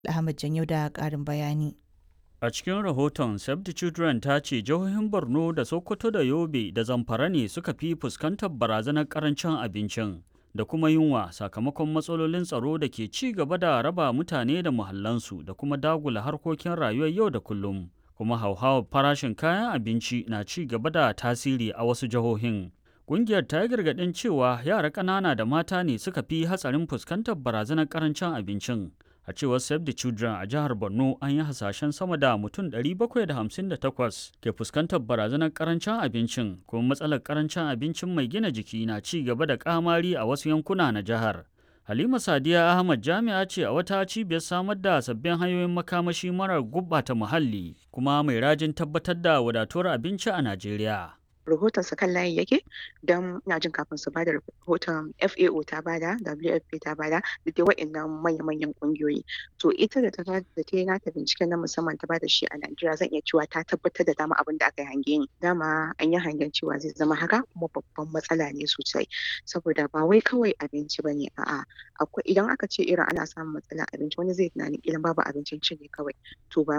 Ahmad Janyau da ƙarin bayani. A cikin rahoton Save the Children ta ce jihohin Borno da Sokoto da Yobe da Zamfara ne suka fi fuskantar barazanar karancin abincin da kuma yunwa sakamakon matsalolin tsaro da ke ci gaba da raba mutane da muhallansu da kuma dagula harkokin rayuwar yau da kullum. Kuma hauhawar farashin kayan abinci na ci gaba da tasiri a wasu jihohin. Ƙungiyar ta yi gargaɗin cewa yara ƙanana da mata ne suka fi hatsarin fuskantar barazanar karancin abincin. a cewar save the children a jihar borno an yi hasashen sama da mutum 758 ke fuskantar barazanar karancin abincin kuma matsalar karancin abincin mai gina jiki na ci gaba da kamari a wasu yankuna na jihar halima sadiya ahmad jami'a ce a wata cibiyar samar da sabbin hanyoyin makamashi marar gurɓata muhalli kuma mai rajin tabbatar da wadatuwar abinci a najeriya rahoton su kan layi yake don ina jin kafin su bada rahoton FAO ta bada WFP ta bada da dai wa'annan manya-manyan kungiyoyi to ita da ta da ta yi nata binciken na musamman ta bada shi a Najeriya zan iya cewa ta tabbatar da dama abin da aka yi hange ni dama an yi hangen cewa zai zama haka kuma babban matsala ne sosai saboda ba wai kawai abinci bane a'a akwai idan aka ce irin ana samun matsalar abinci wani zai tunani idan babu abincin ci ne kawai to ba